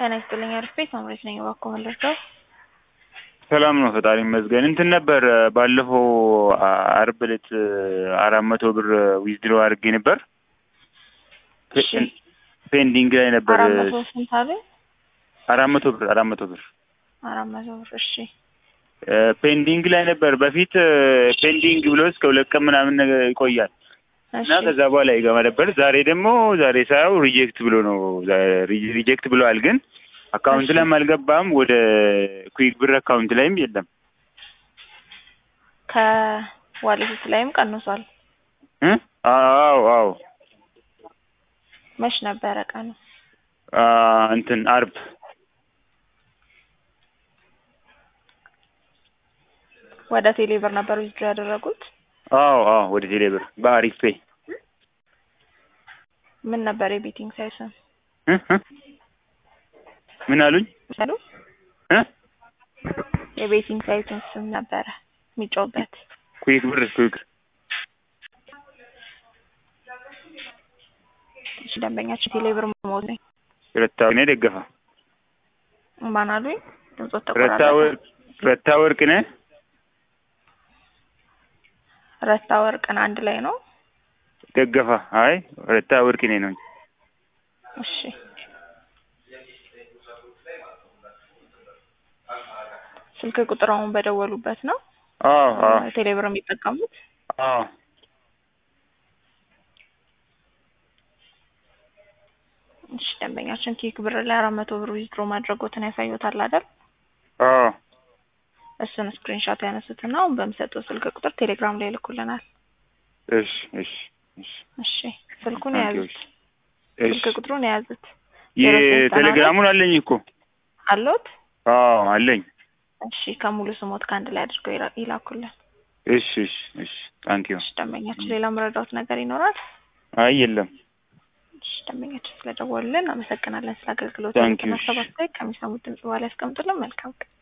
ጤና ይስጥልኝ አሪፍ ቤት መምሬት ነኝ። እባክዎ መለስካው ሰላም ነው፣ ፈጣሪ ይመስገን። እንትን ነበር ባለፈው አርብ ዕለት አራት መቶ ብር ዊዝድሮ አድርጌ ነበር። እሺ ፔንዲንግ ላይ ነበር። አራት መቶ ስንት አለ? አራት መቶ ብር አራት መቶ ብር አራት መቶ ብር እሺ። ፔንዲንግ ላይ ነበር። በፊት ፔንዲንግ ብሎ እስከ ሁለት ቀን ምናምን ነገር ይቆያል እሺ እና ከዛ በኋላ ይገባ ነበር። ዛሬ ደግሞ ዛሬ ሳየው ሪጀክት ብሎ ነው ሪጀክት ብለዋል። ግን አካውንት እሺ። ላይም አልገባም። ወደ ኩዊክ ብር አካውንት ላይም የለም ከዋሌት ላይም ቀንሷል። እ? አዎ አዎ መች ነበረ ቀኑ? አ፣ እንትን አርብ ወደ ቴሌ ብር ነበር ዊዝድሮ ያደረጉት። አዎ አዎ ወደ ቴሌ ብር በአሪፍ ፔይ ምን ነበር የቤቲንግ ሳይስም እ? እ? ምን አሉኝ ሰሉ እ? የቤቲንግ ሳይቱን ስም ነበረ የሚጫውበት ኩዊክ ብር ኩዊክ እሺ ደንበኛችን ቴሌ ብር መሞት ነኝ ረታ ወርቅኔ ደገፋ ማን አሉኝ? ድምፆት ረታ ተቆራረጠ። ወርቅ ረታ ወርቅኔ ረታ ወርቅን አንድ ላይ ነው። ደገፋ አይ ረታ ወርቅኔ ነው እሺ ስልክ ቁጥር አሁን በደወሉበት ነው አዎ አዎ ቴሌ ብር የሚጠቀሙት። አዎ እሺ ደንበኛችን ኪክ ብር ላይ አራት መቶ ብር ዊዝድሮ ማድረጎትን ያሳዩታል አይደል? አዎ እሱን ስክሪንሾት ያነሱትና አሁን በሚሰጠው ስልክ ቁጥር ቴሌግራም ላይ ይልኩልናል። እሺ እሺ እሺ እሺ ስልኩን ታንኪዩ። የያዙት እሺ ስልክ ቁጥሩን የያዙት የቴሌግራሙን አለኝ እኮ አለዎት? አዎ አለኝ እሺ ከሙሉ ስሞት ከአንድ ላይ አድርገው ይላ- ይላኩልን። እሺ እሺ እሺ ታንኪዩ እሺ ደንበኛችን ሌላ መረዳት ነገር ይኖራል? አይ የለም እሺ ደንበኛችን ስለደወሉልን አመሰግናለን። ስለ አገልግሎት Thank you. ሰባት ላይ ከሚሰሙት ድምጽ በኋላ ያስቀምጡልን። መልካም ቀን